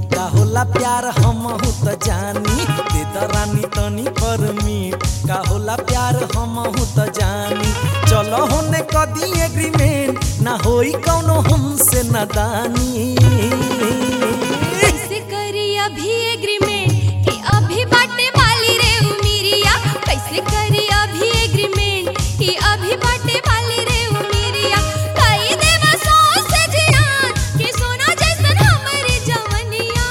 का होला प्यार हमहू त जानी दे द रानी तनी परमिट का होला प्यार हमहू त जानी चलो होने कदी एग्रीमेंट ना होई कौनो हमसे नादानी कैसे करी अभी एग्रीमेंट कि अभी बाटे वाली रे उमिरिया कैसे करी अभी एग्रीमेंट कि अभी बाटे वाली रे उमिरिया कई देवा सौ से जियान कि सोना जैसन हमरी जवनिया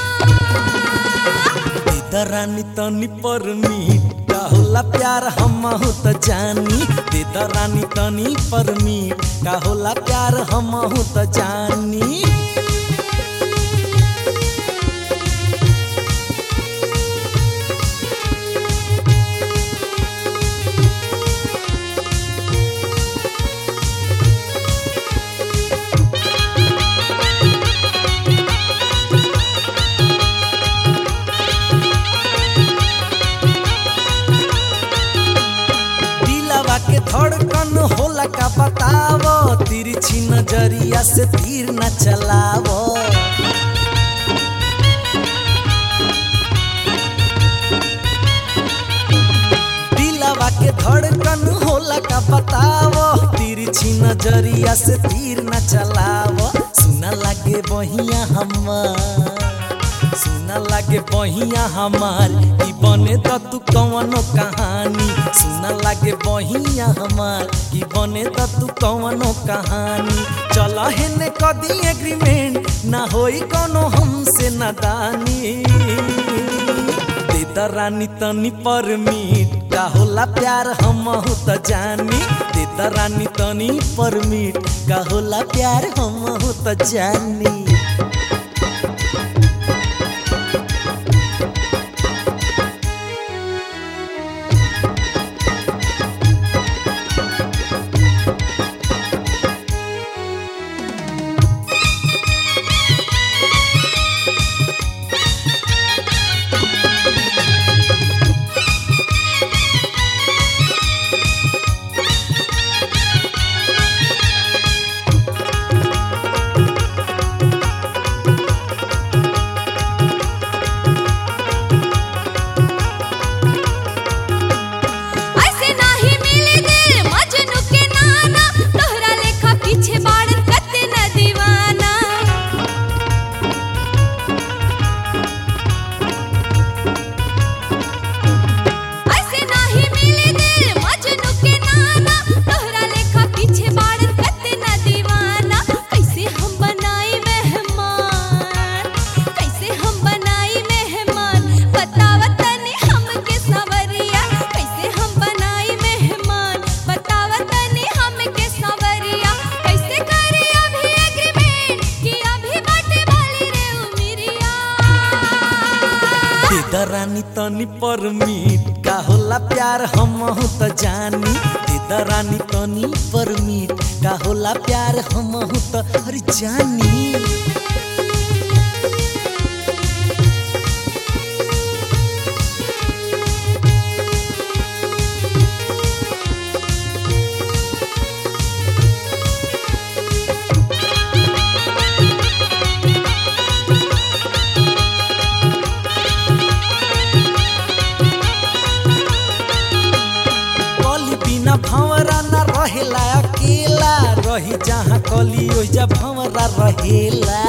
दे द रानी तनी परमिट का होला प्यार हमहू त जानी दे द रानी तनी परमिट का होला प्यार हमहू त जानी दिलवा के धड़कन होला का बतावो तिरछी नजरिया से तीर न चलावो दिलवा के धड़कन होला का बतावो तिरछी नजरिया से तीर न चलावो सुना लागे बहिया हमार सुना लागे बहिया हमार ई बने त तू कवनो कहानी सुना लागे बहिया हमार ई बने त तू कवनो कहानी चल हेने कदी एग्रीमेंट ना होई कोनो हमसे नादानी दे द रानी तनी परमिट का होला प्यार हमहू त जानी दे द रानी तनी परमिट का होला प्यार हमहू त जानी ऐसे नाही मिले दिल मजनू के नाना तोहरा लेखा पीछे बाड़न कते न दीवाना ऐसे नाही मिले दिल मजनू के नाना तोहरा लेखा पीछे बाड़न कते न दीवाना कैसे हम बनाई मेहमान कैसे हम बनाई मेहमान बतावा तनी हमके सवरिया कैसे हम बनाई मेहमान बतावा तनी हमके सवरिया कैसे करी अभी एग्रीमेंट कि अभी बाटे वाली रे उमिरिया दे द रानी तनी परमिट का होला प्यार हमहू त जानी दे द रानी तनी परमिट का होला प्यार हमहू त अरे जानी कली बिना भंवरा न रहेला अकेला रही जहाँ कली ओइजा भंवरा रहेला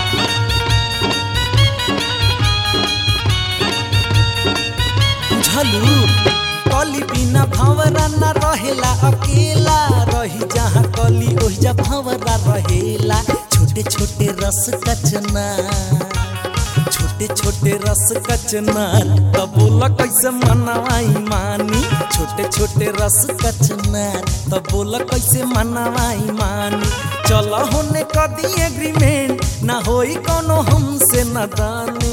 बुझलू कली बिना भंवरा न रहेला अकेला रही जहाँ कली ओइजा भंवरा रहेला छोटे छोटे रस कचना छोटे छोटे रस कचनार तब बोला कैसे मनवाई मानी छोटे छोटे रस कचनार तब बोला कैसे मनवाई मानी चल होने कदी एग्रीमेंट ना होई कोनो हमसे नदानी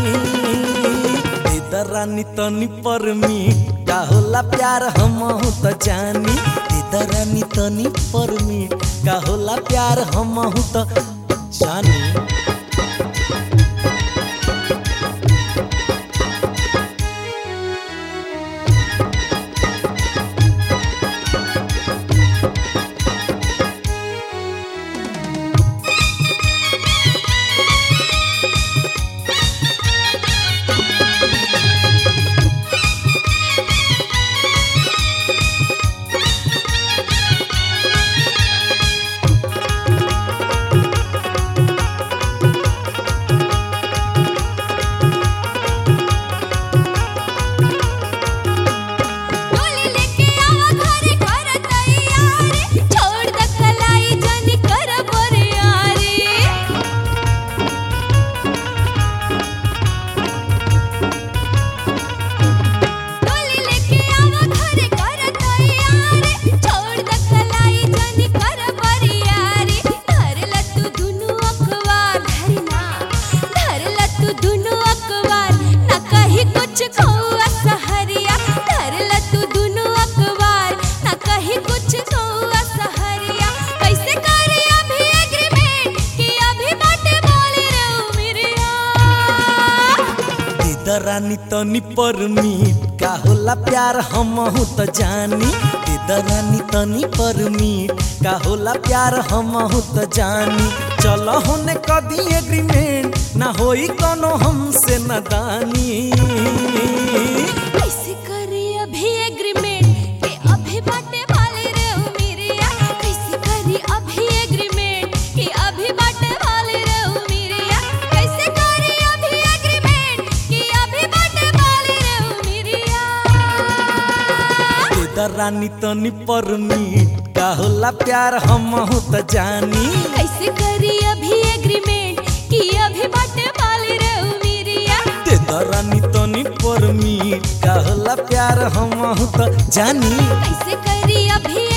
दे रानी तनी परमिट का होला प्यार हमहू त जानी दे रानी तनी परमिट का होला प्यार हमहू त जानी दरानी तनी परमीट का होला प्यार हमहू त जानी दे दरानी तनी परमीट का होला प्यार हमहू त जानी चलो होने कदी एग्रीमेंट ना होई कोनो हमसे नदानी कैसे करी अभी एग्रीमेंट के अभी बाटे वाले रे ओ मेरिया कैसे करी अभी एग्रीमेंट के अभी बाटे वाले रे ओ मेरिया कैसे करी अभी एग्रीमेंट के अभी बाटे वाले रे ओ मेरिया दे दरानी तनी परमीट का होला प्यार हमहू त जानी कैसे करी अभी एग्रीमेंट कि अभी बाटे वाले रे ओ मेरिया दे दरानी तनी परमीट का होला प्यार हमहू त जानी कैसे करी अभी